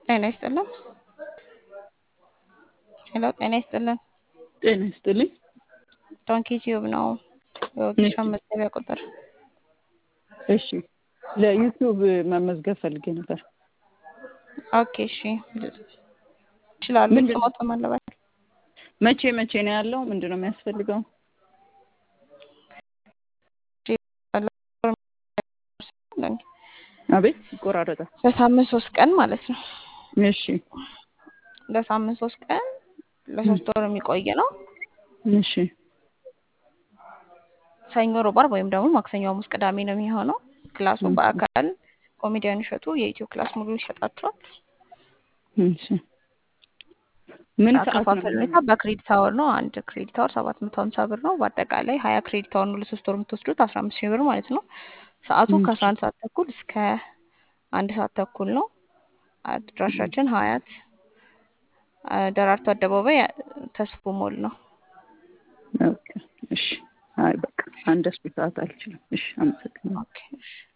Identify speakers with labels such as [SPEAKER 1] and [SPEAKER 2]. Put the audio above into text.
[SPEAKER 1] ጤና ይስጥልን። ሄሎ ጤና ይስጥልን።
[SPEAKER 2] ጤና ይስጥልኝ።
[SPEAKER 1] ዶንኪ ቲዩብ ነው የወጌሻ
[SPEAKER 2] እሺ
[SPEAKER 1] መዝገቢያ ቁጥር።
[SPEAKER 2] እሺ ለዩቲዩብ መመዝገብ ፈልጌ ነበር።
[SPEAKER 1] ኦኬ እሺ ይችላሉ።
[SPEAKER 2] ምንድን
[SPEAKER 1] ስሞት ማለባል
[SPEAKER 2] መቼ መቼ ነው ያለው? ምንድን ነው የሚያስፈልገው? አቤት ይቆራረጣል።
[SPEAKER 1] ለሳምንት ሶስት ቀን ማለት ነው።
[SPEAKER 2] እሺ
[SPEAKER 1] ለሳምንት ሶስት ቀን ለሶስት ወር የሚቆይ ነው።
[SPEAKER 2] እሺ
[SPEAKER 1] ሰኞ፣ ሮብ፣ ዓርብ ወይም ደግሞ ማክሰኞ፣ ሐሙስ፣ ቅዳሜ ነው የሚሆነው። ክላሱ በአካል ኮሜዲያን እሸቱ የኢትዮ ክላስ ሙሉ ይሰጣቸዋል።
[SPEAKER 2] እሺ ምን ሰዓት ነው
[SPEAKER 1] አከፋፈል ሁኔታ በክሬዲት አወር ነው። አንድ ክሬዲት አወር ሰባት መቶ ሀምሳ ብር ነው። በአጠቃላይ ሀያ ክሬዲት አወር ነው ለሶስት ወር የምትወስዱት አስራ አምስት ሺህ ብር ማለት ነው። ሰዓቱ ከአስራ አንድ ሰዓት ተኩል እስከ አንድ ሰዓት ተኩል ነው። አድራሻችን ሀያት አ፣ ደራርቱ አደባባይ አ፣ ተስፎ ሞል ነው።
[SPEAKER 2] ኦኬ እሺ አይ በቃ አንድ ሰዓት አልችልም። እሺ አመሰግናለሁ።
[SPEAKER 1] ኦኬ እሺ